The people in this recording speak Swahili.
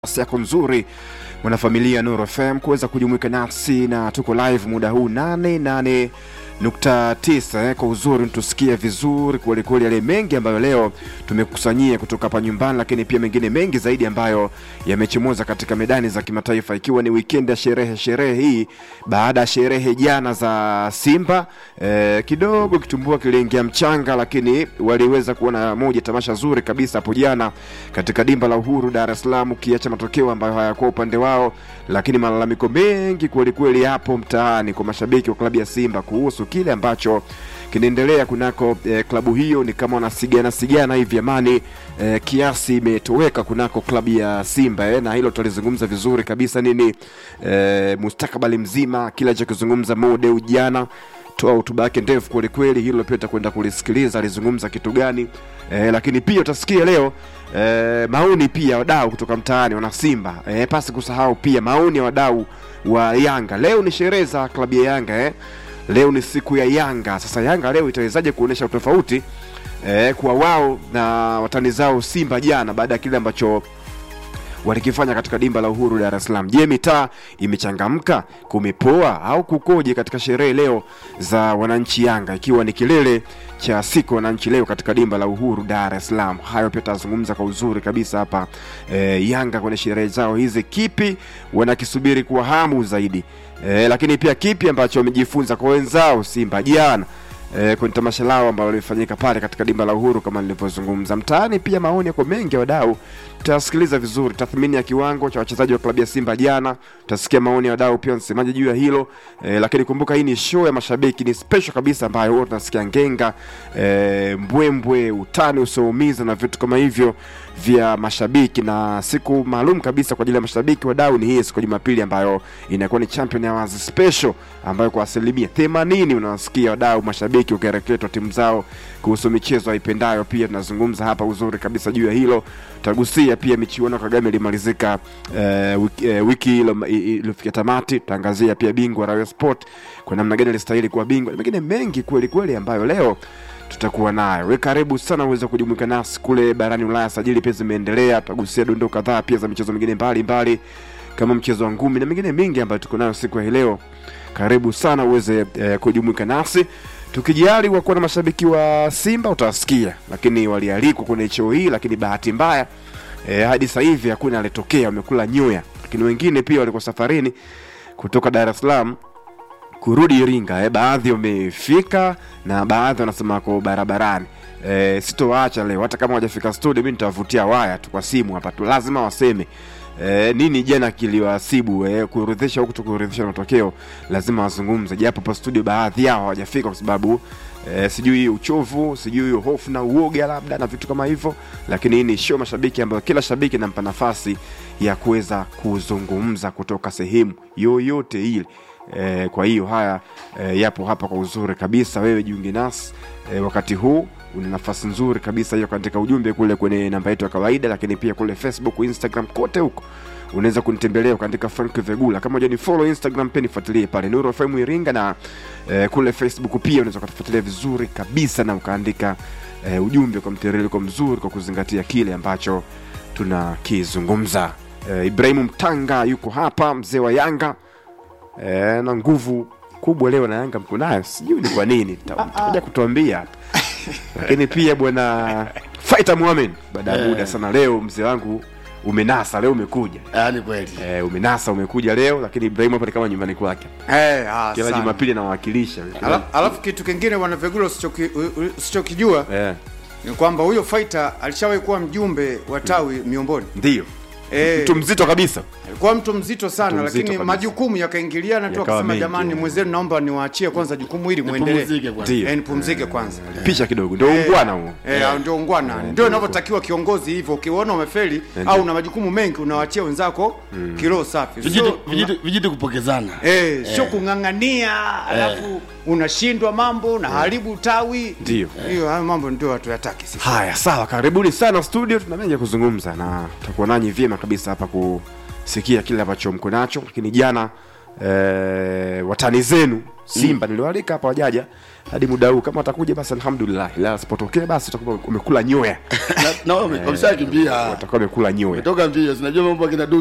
nafasi yako nzuri mwanafamilia Nuru FM kuweza kujumuika nasi na tuko live muda huu nane nane nukta tisa eh, kwa uzuri tusikie vizuri kwelikweli yale mengi ambayo leo tumekusanyia kutoka hapa nyumbani, lakini pia mengine mengi zaidi ambayo yamechomoza katika medani za kimataifa, ikiwa ni weekend ya sherehe sherehe hii baada ya sherehe jana za Simba eh, kidogo kitumbua kiliingia mchanga, lakini waliweza kuona moja tamasha zuri kabisa hapo jana katika dimba la Uhuru Dar es Salaam, ukiacha matokeo ambayo hayakuwa upande wao, lakini malalamiko mengi kwelikweli hapo mtaani kwa mashabiki wa klabu ya Simba kuhusu kile ambacho kinaendelea kunako eh, klabu hiyo. Ni kama wanasigana sigana hivi amani eh, kiasi imetoweka kunako klabu ya Simba eh, na hilo tutalizungumza vizuri kabisa nini eh, mustakabali mzima kile alichokizungumza Mo Dewji jana toa hotuba yake ndefu kwelikweli, hilo pia utakwenda kulisikiliza alizungumza kitu gani eh, lakini pia utasikia leo eh, maoni pia wadau kutoka mtaani wana Simba eh, pasi kusahau pia maoni ya wadau wa Yanga. Leo ni sherehe za klabu ya Yanga eh. Leo ni siku ya Yanga. Sasa Yanga leo itawezaje kuonyesha utofauti eh, kwa wao na watani zao Simba jana baada ya kile ambacho walikifanya katika dimba la Uhuru Dar es Salaam. Je, mitaa imechangamka, kumepoa au kukoje katika sherehe leo za wananchi Yanga, ikiwa ni kilele cha siku wananchi leo katika dimba la Uhuru Dar es Salaam? Hayo pia tazungumza kwa uzuri kabisa hapa e, Yanga kwenye sherehe zao hizi, kipi wanakisubiri kwa hamu zaidi e, lakini pia kipi ambacho wamejifunza kwa wenzao Simba jana e, kwenye tamasha lao ambalo lilifanyika pale katika dimba la Uhuru kama nilivyozungumza. Mtaani pia maoni yako mengi ya wadau, tutasikiliza vizuri tathmini ya kiwango cha wachezaji wa klabu ya Simba jana, tutasikia maoni ya wadau pia wanasemaje juu ya hilo e, lakini kumbuka hii ni show ya mashabiki, ni special kabisa ambayo huwa tunasikia ngenga e, mbwembwe, utani usioumiza na vitu kama hivyo vya mashabiki, na siku maalum kabisa kwa ajili ya mashabiki wadau ni hii siku ya Jumapili ambayo inakuwa ni Champion Hours special ambayo kwa asilimia 80 unawasikia wadau mashabiki wakireketwa timu zao kuhusu michezo waipendayo. Pia tunazungumza hapa uzuri kabisa juu ya hilo, tutagusia pia michuano Kagame ilimalizika eh, wiki, eh, wiki ilo- i- i- iliyofikia tamati. Tutaangazia pia bingwa Rayo Sport kwa namna gani alistahili kuwa bingwa na mengine mengi kweli kweli ambayo leo tutakuwa nayo. We karibu sana uweze kujumuika nasi kule barani Ulaya. Sajili pia zimeendelea, tutagusia dondoo kadhaa pia za michezo mingine mbalimbali kama mchezo wa ngumi na mingine mingi ambayo tuko nayo siku ya hii leo. Karibu sana uweze eh, kujumuika nasi tukijali wakuwa na mashabiki wa Simba utawasikia, lakini walialikwa kwenye show hii, lakini bahati mbaya eh, hadi sasa hivi hakuna alitokea, wamekula nyoya. Lakini wengine pia walikuwa safarini kutoka Dar es Salaam kurudi Iringa. Eh, baadhi wamefika na baadhi wanasema wako barabarani. Eh, sitowaacha leo, hata kama hawajafika studio, mimi nitawavutia waya tu kwa simu hapa tu, lazima waseme eh, nini jana kiliwasibu eh, kuorodhesha huku tukuorodhesha matokeo, lazima wazungumze, japo pa studio baadhi yao hawajafika kwa sababu eh, sijui uchovu, sijui hofu na uoga labda na vitu kama hivyo, lakini hii ni show mashabiki ambayo kila shabiki nampa nafasi ya kuweza kuzungumza kutoka sehemu yoyote ile. E, kwa hiyo haya e, yapo hapa kwa uzuri kabisa. Wewe jiunge nasi e, wakati huu una nafasi nzuri kabisa hiyo, katika ujumbe kule kwenye namba yetu ya kawaida, lakini pia kule Facebook, Instagram, kote huko unaweza kunitembelea ukaandika Frank Vegula. Kama hujani follow Instagram, pia nifuatilie pale Nuru FM Iringa, na e, kule Facebook pia unaweza kutufuatilia vizuri kabisa na ukaandika e, ujumbe kwa mtiririko mzuri, kwa kuzingatia kile ambacho tunakizungumza. E, Ibrahimu Mtanga yuko hapa, mzee wa Yanga e, na nguvu kubwa leo na Yanga mko nayo, sijui ni kwa nini, takuja kutuambia hapa. Lakini pia bwana Fighter Muhammad, baada ya muda sana leo, mzee wangu umenasa leo, umekuja Yaani kweli. e, umenasa umekuja leo, lakini Ibrahimu hapa ni kama nyumbani kwake, Eh, ah, kila sana. Jumapili anawakilisha Ala- Alafu kitu kingine wanavegula usichoki- u- u- usichokijua eh, ni kwamba huyo fighter alishawahi kuwa mjumbe wa tawi Miomboni. ndio Eh, mtu mzito kabisa alikuwa mtu mzito sana Mtu mzito lakini kabisa. majukumu yakaingiliana tu Yakawa akasema mengi, jamani eh. mwenzenu naomba niwaachie kwanza jukumu hili muendelee Nipumzike kwanza. Ndio. Eh, nipumzike kwanza picha kidogo, ndio ungwana huo. Eh, ndio ungwana ndio inavyotakiwa kiongozi hivyo ukiona umefeli au una majukumu mengi unawaachia wenzako kilo safi Vijiti, Sio- vijiti, vijiti kupokezana. Eh, sio kung'ang'ania alafu unashindwa mambo na haribu tawi Ndio. hiyo hayo mambo ndio hatuyataki sisi Haya, sawa, karibuni sana studio, tuna mengi ya kuzungumza na tutakuwa nanyi vyema kabisa hapa kusikia kile ambacho mko nacho. Lakini jana eh, watani zenu Simba niliwaalika hapa wajaja hadi muda huu, kama watakuja basi alhamdulillah, la sipotokea basi utakuwa umekula nyoya, Na- na wame- wameshakimbia watakuwa wamekula nyoya. toka mbio, sinajua mambo akina